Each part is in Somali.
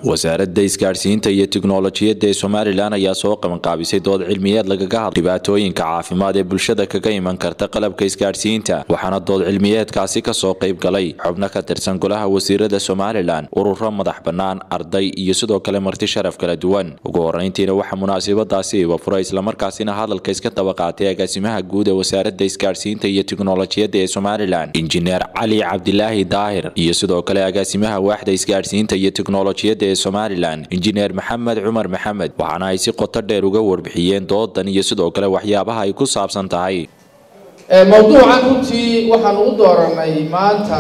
wasaaradda isgaadhsiinta iyo tiknolojiyadda ee somalilan ayaa soo qabanqaabisay dood cilmiyeed lagaga hadla dhibaatooyinka caafimaad ee bulshada kaga iman karta qalabka isgaadhsiinta waxaana dood cilmiyeedkaasi kasoo qayb galay xubno ka tirsan golaha wasiirada somalilan ururo madax bannaan arday iyo sidoo kale marti sharaf kala duwan ugu horeyntiina waxaa munaasabadaasi ibafura islamarkaasina hadalka iska daba qaatay agaasimaha guud ee wasaaradda isgaadhsiinta iyo tiknolojiyadda ee somalilan injineer cali cabdilaahi daahir iyo sidoo kale agaasimaha waaxda isgaadhsiinta iyo tiknolojiyadda ee somalilan injineer maxamed cumar maxamed waxaana ay si qoto dheer uga warbixiyeen doodan iyo sidoo kale waxyaabaha ay ku saabsan tahay mawduucan runtii waxaan ugu dooranay maanta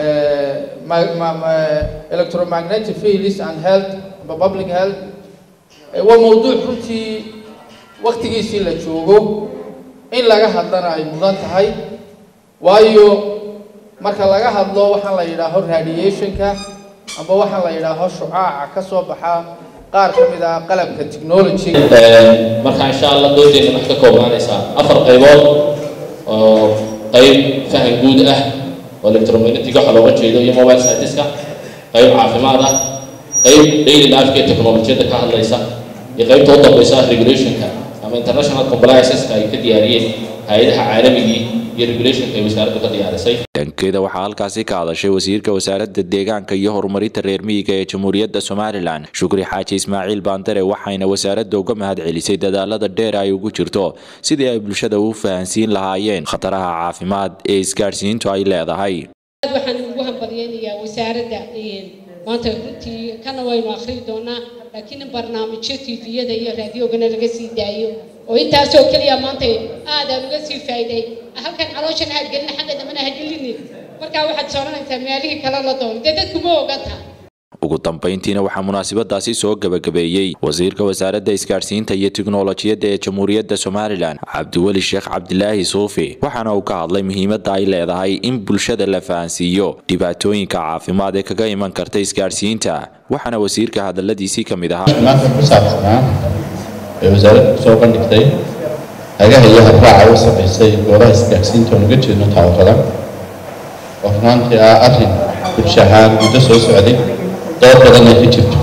electromagnetic fields and health amba public health waa mawduuc runtii waktigiisii la joogo in laga hadlana ay mudan tahay waayo marka laga hadlo waxaan la yidhaaho radiationka amba waxaa la yidhaaho shucaaca ka soo baxa qaar ka mid ah qalabka technology marka insha allah doodeena waxay ka koobnaanaysaa afar qaybood oo qayb fahan guud ah oo electromagnetic waxa looga jeedo iyo mobile scientiska qayb caafimaad ah qayb daily life ee technolojiyada ka hadlaysa iyo qaybta u dambaysa regulationka ama international complianceska ay ka diyaariyeen hay-adaha caalamigii iyo regulationka ay wasaaraddu ka diyaarisay dhankeeda waxaa halkaasi ka hadashay wasiirka wasaaradda deegaanka iyo horumarinta reer miyiga ee jamhuuriyadda somalilan shukri xaaji ismaaciil baandare waxayna wasaaradda uga mahad celisay dadaalada dheer ay ugu jirto sidii ay bulshada u fahansiin lahaayeen khataraha caafimaad ee isgaadhsiintu ay leedahay waxaan ugu hambalyeynayaa wasaaradda maanta runtii kana waynu akhrii doonaa laakiin in barnaamijyo tviyada iyo raadiogana laga sii daayo oo intaasoo keliya maanta aadaan uga sii faa'iiday halkan calooshan ha gelin xagga dambena ha gelinin markaa waxaad sooranaysaa meelihii kale la doono dee dadku ma oganta ugu dambayntiina waxaa munaasabadaasi soo gebagabeeyey wasiirka wasaaradda isgaadhsiinta iyo tiknolojiyadda ee jamhuuriyadda somalilan cabdiweli sheekh cabdilaahi suufi waxaana uu ka hadlay muhiimadda ay leedahay in bulshada la fahansiiyo dhibaatooyinka caafimaad ee kaga iman karta isgaadhsiinta waxaana wasiirka hadaladiisii ka mid ahaa maanta ku saabsanaa ee wasaaraddu kusoo bandhigtay hagaha iyo habraaca u samaysay goobaha isgaadhsiinta oon uga jeedno taawarada oo runaantii ah arrin bulsho ahaan muddo soo socday dood badan ay ka jirto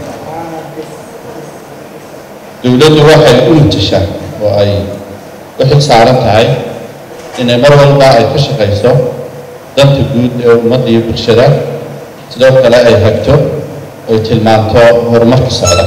dowladdu waxay u mutashaa oo ay u xil saaran tahay inay mar walba ay ka shaqayso danta guud ee ummadda iyo bulshada sidoo kale ay hagto oy tilmaanto horumarka socda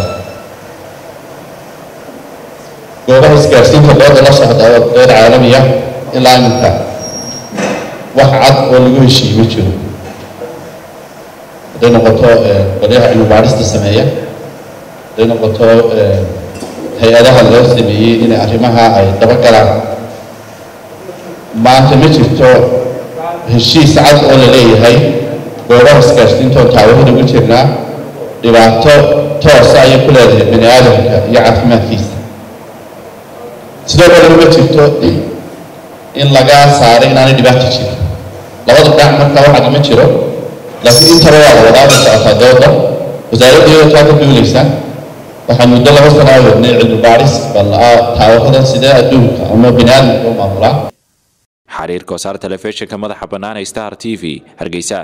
goobaha isgaadhsiinta dooda la socda oo dood caalamiya ilaa iminka wax cad oo lagu heshiiye ma jiro hadday noqoto qolyaha cilmibaadhista sameeya hadday noqoto hay-adaha loo sameeyey inay arrimaha ay dabagalaan maanta ma jirto heshiis cad oo la leeyahay goobaha isgaadhsiintoon taawarada ugu jirnaa dhibaato toosa ayay ku leedahay bani aadamka iyo caafimaadkiisa sidoo kale uma jirto in laga saaray inaanay dhibaato jirin labada dhinac markaa waxaad ma jiro laakiin intaba waa la wadaa bay socotaa dooda wasaaradda iyadoo taa ka duulaysa waxaan muddo laba sano a wadnay cilmi baadhis bal taawaradan sidee adduunka ama bani aadamka u maamulaa xariir kosaar telefishinka madaxa bannaan ee star t v hargeysa